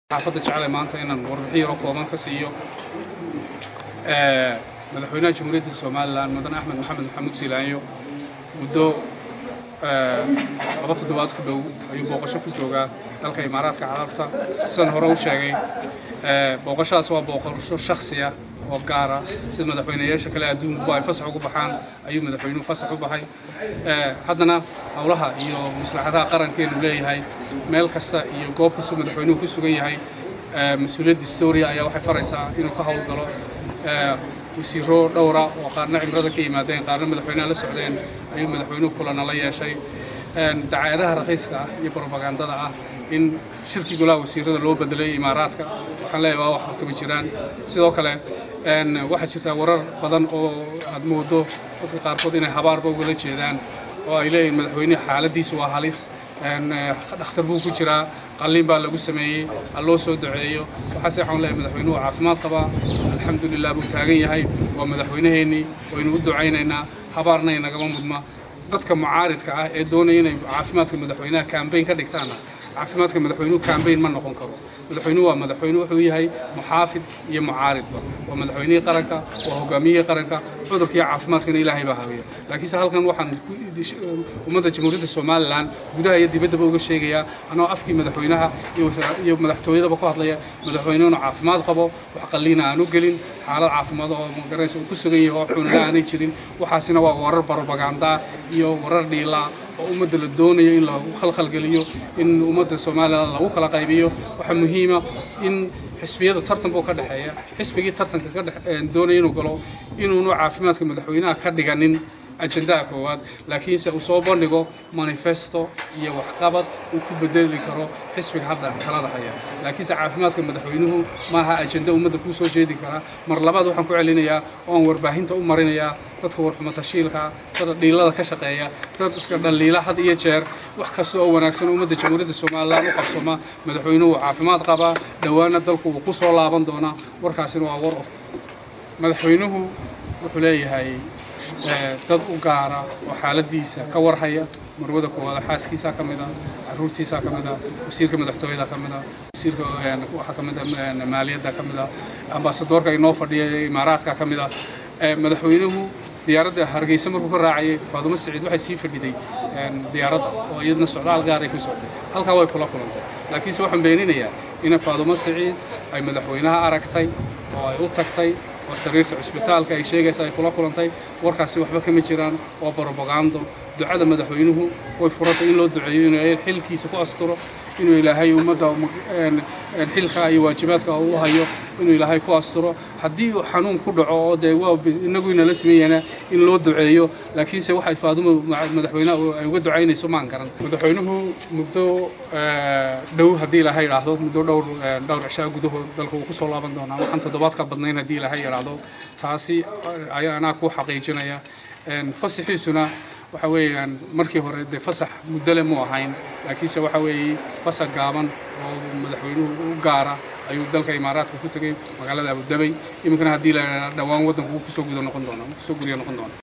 xaafadda jeclay maanta inaan warbixin yaroo kooban ka siiyo madaxweynaha jamhuuriyadda somalilan mudan axmed maxamed maxamuud siilaanyo muddo laba toddobaad ku dhow ayuu booqasho ku joogaa dalka imaaraadka carabta sidaan hore u sheegay booqashadaas waa booqasho shakhsiya oo gaara sida madaxweynayaasha kale adduunkuba ay fasax ugu baxaan ayuu madaxweynuhu fasax u baxay haddana howlaha iyo maslaxadaha qarankeenu leeyahay meel kasta iyo goob kastuu madaxweynuhu ku sugan yahay mas-uuliyadda historia ayaa waxay faraysaa inuu ka howlgalo wasiiro dhowra oo qaarna cimrada ka yimaadeen qaarna madaxweynaha la socdeen ayuu madaxweynuhu kulana la yeeshay dacaayadaha raqiiska ah iyo brobagandada ah in shirkii golaha wasiirada loo bedelay imaaraadka waxaan leeyahay waa waxba kama jiraan sidoo kale waxaa jirtaa warar badan oo aad moodo dadka qaarkood inay habaarba ugala jeedaan oo ay leeyihin madaxweyneha xaaladiisu waa halis dhakhtar buu ku jiraa qalliin baa lagu sameeyey ha loo soo duceeyo waxaase waxaan leeyahay madaxweynuhu caafimaad qabaa alxamdulilah buu taagan yahay waa madaxweynaheennii waynu u ducaynaynaa habaarna inagama mudma dadka mucaaridka ah ee doonaya inay caafimaadka madaxweynaha kambayn ka dhigtaana caafimaadka madaxweynuhu kambayn ma noqon karo madaxweynuhu waa madaxweyne wuxuu yahay muxaafid iyo mucaaridba waa madaxweynihii qaranka waa hogaamiyihii qaranka cudurkiiyo caafimaadkana ilaahay baa habeeya laakiinse halkan waxaan ummadda jamhuuriyadda somalilan gudaha iyo dibaddaba uga sheegayaa anoo afkii madaxweynaha iyo madaxtooyadaba ku hadlaya madaxweynuhuna caafimaad qabo wax qalliina aanu gelin xaalad caafimaad oo magaranaysa uu ku sugan yahay oo xunana aanay jirin waxaasina waa warar barobaganda iyo warar dhiilaa oo ummadda la doonayo in lagu khalkhalgeliyo in ummadda somalilan lagu kala qaybiyo waxaa muhiima in xisbiyada tartan buu ka dhexeeya xisbigii tartanka ka doonaya inuu galo inuunu caafimaadka madaxweynaha ka dhiganin ajendaha koowaad laakiinse uu soo bandhigo manifesto iyo waxqabad uu ku bedeli karo xisbiga hadda talada haya laakiinse caafimaadka madaxweynuhu maaha ajenda ummadda kuu soo jeedi karaa mar labaad waxaan ku celinayaa oon warbaahinta u marinayaa dadka warxumatashiilka dadka dhiilada ka shaqeeya dadka dhaliila had iyo jeer wax kasta oo wanaagsan ummadda jamhuuriyadda somalilan u qabsoma madaxweynuhu caafimaad qabaa dhowaana dalku wuu ku soo laaban doonaa warkaasina waa war of madaxweynuhu wuxuu leeyahay dad u gaara oo xaaladiisa ka warhaya marwada koowaada xaaskiisaa ka mid a caruurtiisaa ka mid a wasiirka madaxtooyada ka mid a wasiirka waxaa ka mid a maaliyadda ka mid a ambaasadoorka inoo fadhiya imaaraadka ka mid a madaxweynuhu diyaaradda hargeysa markuu ka raacayay faadumo saciid waxay sii fadhiday diyaaradda oo iyadna socdaal gaaray ku socday halkaa way kula kulantay laakiinse waxaan beeninayaa in faadumo saciid ay madaxweynaha aragtay oo ay u tagtay oo sariirta cusbitaalka ay sheegaysa ay kula kulantay warkaasi waxba kama jiraan waa brobagando ducada madaxweynuhu way furantay in loo duceeyo inuu xilkiisa ku asturo inuu ilaahay ummadda xilka iyo waajibaadka u hayo inuu ilaahay ku asturo haddii uu xanuun ku dhaco oo dee waa inagu inala sameeyana in loo duceeyo laakiinse waxay faadumo madaxweynaha ay uga ducaynayso maan garan madaxweynuhu muddo dhow haddii ilaahay idhaahdo muddo dhowr dhowr cishaa gudahood dalka uu ku soo laaban doonaa waxaan toddobaad ka badnayn haddii ilaahay idhaahdo taasi ayaa anaa ku xaqiijinaya fasaxiisuna waxa weeyaan markii hore dee fasax muddole mu ahayn laakiinse waxa weeye fasax gaaban oo madaxweynuhu u gaara ayuu dalka imaaraadka ku tegay magaalada abudabay iminkana haddii la dhowaan waddanku kusoo guda noqon doona kusoo guriya noqon doona